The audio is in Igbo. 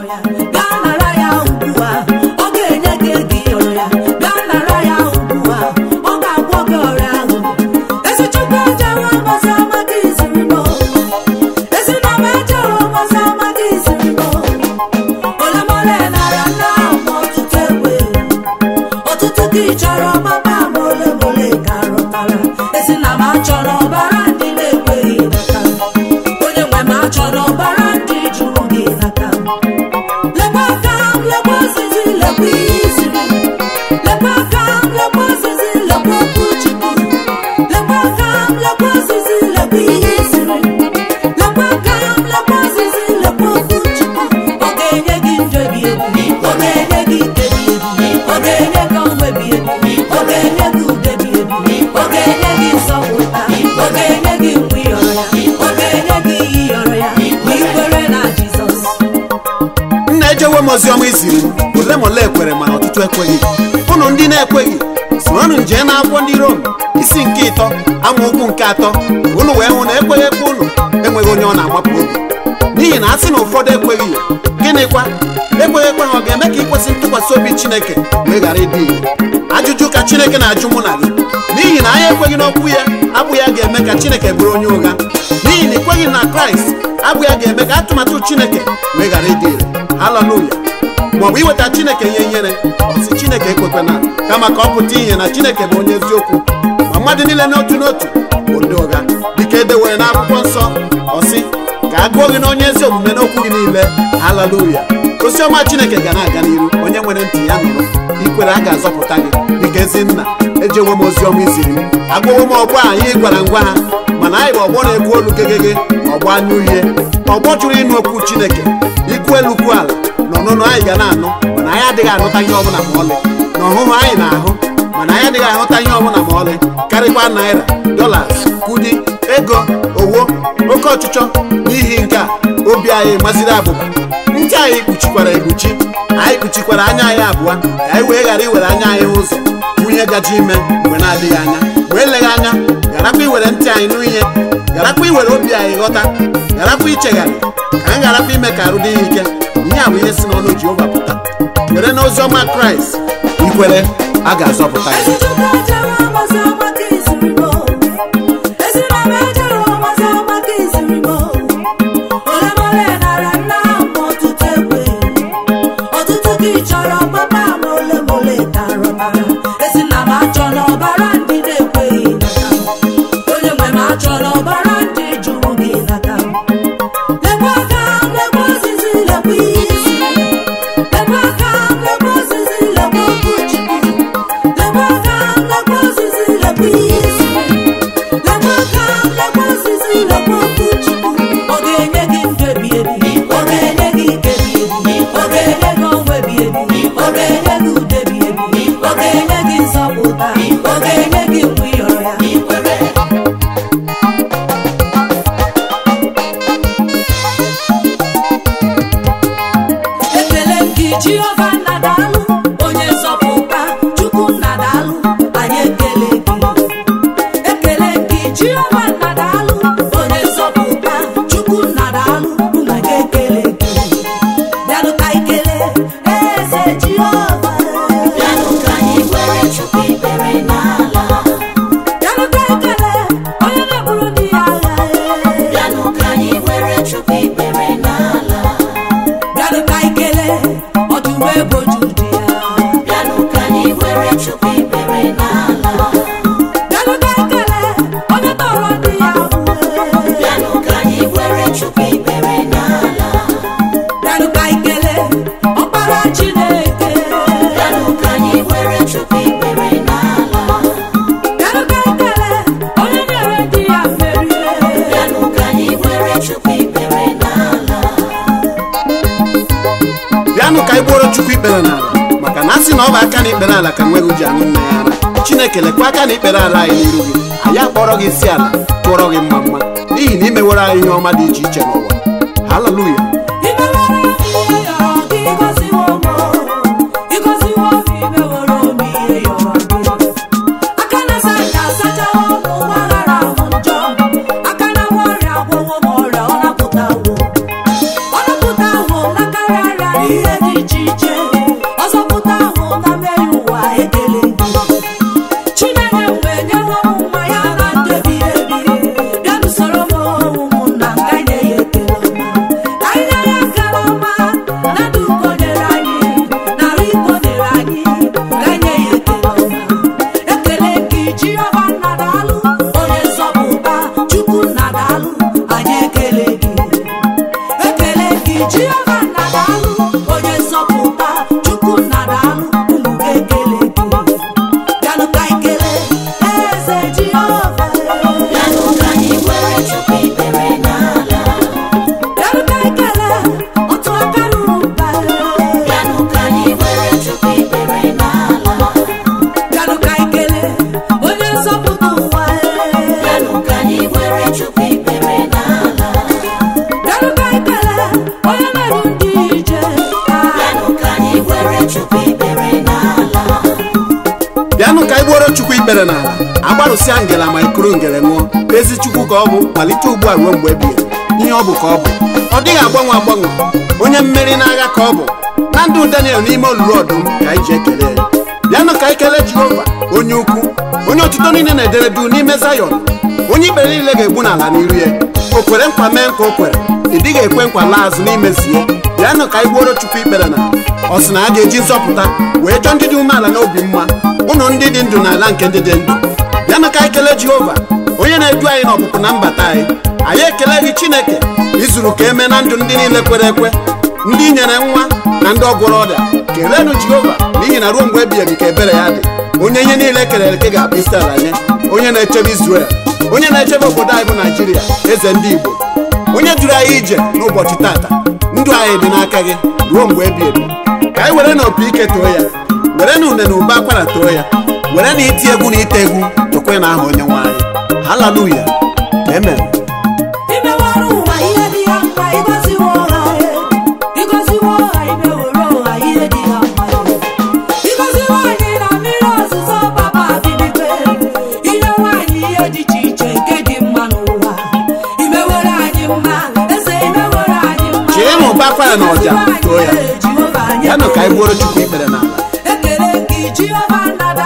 ya gaa nara ya ugbu a ọ ga-enye gị ego ịyọrọ ya gaa nara ya ugbu a ọ ga-agwọ gị ọrịa ahụ ezi chukwu ejewe ọmọzi ọma gị ziri m ezi na m ejewe ọmọzi ọma gị ziri m ole ma ole nara nna ahụ ma ọtụtụ egbe ọtụtụ gị chọrọ ọgbaba ma ole ma ole ka rụtara ezi na m achọrọ ọbara ndị na-ekweghị n'aka onye nwe m achọrọ ọbara ndị jụrụ gị n'aka lekwa aka m lekwa ozizi lekwa ihe iziri lekwa aka m lekwa ozizi lekwa okwu chukwu lekwa aka m lekwa ozizi lekwa ihe iziri lekwa aka m lekwa ozizi lekwa okwu chukwu ọ ga-enye gị ndụ ebi ebi ọ ga-enye gị ike ebi ebi ọ ga-enye gị ọnwụ ebi ebi ọ ga-enye gị udo ebi ebi ọ ga-enye gị nsọpụta ọ ga-enye gị mgbe ịyọrọ ya ọ ga-enye gị ihe ịyọrọ ya ma ikwere na jizọs nna ejewe m oziọma iziri m ole ma ole ekwere mana ọtụtụ ekweghị ụnụ ndị na-ekweghị soronụ nje na akwụkwọ ndị rom isi nke ịtọ amaokwu nke atọ ka ụnụ wee hụ na ekweghị ekwe ụnụ enweghị onye ọ na-amapụ obi n'ihi na a sị na ụfọdụ ekweghị ya gịnịkwa ekweghị ekwe ha ọ ga-eme ka ikwesị ntụkwasị obi chineke wee ghara ịdị ire ajụjụ ka chineke na-ajụ mụ na gị n'ihi na anyị ekweghị n'okwu ya abụghị ya ga-eme ka chineke bụrụ onye ụgha n'ihi na ikweghị na kraịst abụghị ya ga-eme ka atụmatụ chineke wee ghara ịdị ire haleluya maọbụ iweta chineke ihe nyere ọsị chineke ekwekwana kama ka ọ pụta ihe na chineke bụ onye eziokwu ma mmadụ niile n'otu n'otu bụ ndị ụgha dịka edewere n'akwụkwọ nsọ ọsị ka a gụọ gị na onye ezi omume n'okwu gị niile haleluya oziọma chineke ga na-aga n'iru onye nwere ntị ya nụrụ ikwere a ga-azọpụta gị dịka ezi nna ejewo m oziọma iziri m agụwo m ọgbọ a anyị gwara ngwa ha mana anyị bụ ọgbọ na-ekwu olu gegege ọgbọ anya uhie ọgbọ jụrụ ịnụ okwu chineke ikwu elu kwu ala na ọnụnụ anyị ga na-anụ mana anyị adịghị anụta ihe ọbụla ma ọlị na ọhụhụ anyị na-ahụ mana anyị adịghị ahụta ihe ọbụla ma ọlị karịkwa naira dolas kudi ego owo oke ọchịchọ n'ihi nke a obi anyị maziri abụba ntị anyị kpuchikwara ekpuchi anyị kpuchikwara anya anyị abụọ ka anyị wee ghara iwere anya anyị ụzọ nwunye gaji ime mgbe na-adịghị anya wee leghị anya gharakwa iwere ntị anyị nụ ihe gharakwa iwere obi anyị ghọta gharakwa ichegharị ka anyị gharakwa ime ka arụ dị ya ike ihe a bụ ihe si n'ọnụ jehova pụta were n'oziọma kraịst ikwere a ga-azọpụta ya ezi chukwu ejewe ọmọzi ọma gị ziri m ezi na m ejewe ọmọzi ọma gị ziri m ole ma ole nara nna ahụ ma ọtụtụ egbe ọtụtụ gị chọrọ papa ma ole ma ole ka rụtara ezi na m achọrọ ọbara ndị na-ekweghị n'aka m onye nwe m achọrọ ọbara ndị jụrụ gị n'aka m lekwa aka m lekwa ozizi lekwa ihe isi lekwa aka m lekwa ozizi lekwa okwu chukwu lekwa aka m lekwa ozizi lekwa ihe isi lekwa aka m lekwa ozizi lekwa okwu chukwu ọ ga-enye gị ndụ ebi ebi ọ ga-enye gị ike ebi ebi ọ ga-enye gị ọnwụ ebi ebi ọ ga-enye gị udo ebi ebi ọ ga-enye gị nzọpụta ọ ga-enye gị mgbe ịyọrọ ya ikwere ekele m gị jehova nna daalụ onye nzọpụta chukwu nna daalụ anyị ekele gị ekele m gị jehova nna daalụ onye nzọpụta chukwu nna daalụ nna gị ekele gị bịanụ ka ikele eze jehova Bịanụ ka anyị were chukwu ikpere n'ala bịanụ ka ikele onye na-egburu ndị ya agha Bịanụ ka anyị were chukwu ikpere n'ala bịanụ ka ikele ọdụm eboju dị ya Bịanụ ka anyị were chukwu ikpere n'ala bịanụ ka ikele onye tọrọ ndị ya ahụhụ Bịanụ ka anyị were chukwu ikpere n'ala bịanụ ka ikele ọkpara chineke Bịanụ ka anyị were chukwu ikpere n'ala bịanụ ka ikele onye nyere ndị ya mmeri Bịanụ ka anyị were chukwu ikpere n'ala bịanụ ka anyị gbuoro chukwu ikpere n'ala maka na a sị na ọ bụ aka na ikpere ala ka nweghị ji aṅụ nne ya ara chineke lekwa aka na ikpere ala anyị n'iru gị anyị akpọrọ gị isi ala tụọrọ gị mma mma n'ihi na imewere anyị ihe ọma dị iche iche n'ụwa haleluya imewere m ihe yọrọ gị ịgọziwo m ịgọziwo m imewere m ihe yọrọ gị aka na-asa anya asachawo m ụwa ghara ahụ njọ aka na-agwọ ọrịa agwọwo m ọrịa ọ napụtawo ọ napụtawo m n'aka nrịa ihe dị iche iche ọzọpụta ahụ ka mee ụwa ekele gị chinenye mgbe nyewe m mmanya na ndebi ebi bịa n'usoro m ụmụnna m ka nye ya ekele ọma ka nye ya ekele ọma na ndụ uko nyere anyị narị iko nyere anyị ka nye ya ekele ọma ekele gị jehova nna daalụ onye nzọpụta chukwu nna daalụ anyị ekele gị ekele gị jehova nna daalụ onye nzọpụta chukwu nna daalụ ụmụ gị ekele gị bịanụ ka anyị kelee eze jehova Bịanụ ka anyị kwere Chukwu ikpere n'ala. bịanụ ka anyị kelee otu aka ruru mba Bịanụ ka anyị kwere Chukwu ikpere n'ala. bịanụ ka anyị kelee onye nzọpụta ụwa Bịanụ ka anyị kwere Chukwu ikpere n'ala. bịanụ ka anyị kelee onye na-eru ndị ije Bịanụ ka anyị kwere Chukwu ikpere n'ala. bịanụ ka anyị gbuoro chukwu ikpere n'ala agbarụsịa ngela ma ikuru ngele ṅụọ ezi chukwu ka ọ bụ malite ugbu a ruo mgbe ebighị ihe ọ bụ ka ọ bụ ọ dịghị agbanwe agbanwe onye mmeri n'agha ka ọ bụ na ndụ daniel n'ime olulu ọdụm ka anyị ji ekele ya bịanụ ka anyị kelee jehova onye ukwu onye otuto niile na-edere duu n'ime zayọn onye ikpere niile ga-egbu n'ala n'iru ya o kwere nkwa mee nkwa o kwere ị dịghị ekwe nkwa laa azụ n'imezie bịanụ ka anyị gbuoro chukwu ikpere na ọ sị na a ga-eji nzọpụta wee chọọ ndị dị umeala n'obi mma ụnụ ndị dị ndụ n'ala nke ndị dị ndụ bịanụ ka anyị kelee jehova onye na-edu anyị n'ọpụpụ na mbata anyị anyị ekele gị chineke izuru ka eme na ndụ ndị niile kwere ekwe ndị nyere nwa na ndị ọgwụrụ ọrịa keleenụ jehova n'ihi na ruo mgbe ebighị ebi ka ebere ya dị onye ihe niile kelere eke ga-abụ isi ala nye onye na-echebe izrel onye na-echebe obodo anyị bụ naijiria eze ndị igbo onye duru anyị ije n'ụbọchị tata ndụ anyị dị n'aka gị ruo mgbe ebi ebi ka anyị were na opi ike too ya were na une na ube akwara too ya were na iti egwu na ite egwu tokwe na aha onye nwe anyị haleluya amen imewere ụwa ihe dị ya mma ịgọziwo ha ịgọziwo ha imewere ụwa ihe dị ya mma ịgọziwo anyị na mmiri ọzụzọ papa bibikwe ihe nwaanyị ihe dị iche iche nke dị mma n'ụwa imewere anyị mma eze imewere anyị mma Chee na ụba akwara na ọja Ịgọziwo anyị, too ya. Jehova, anyị bịanụ ka anyị ekele gbuoro gị. chukwu ikpere n'ala ekele gị jehova nna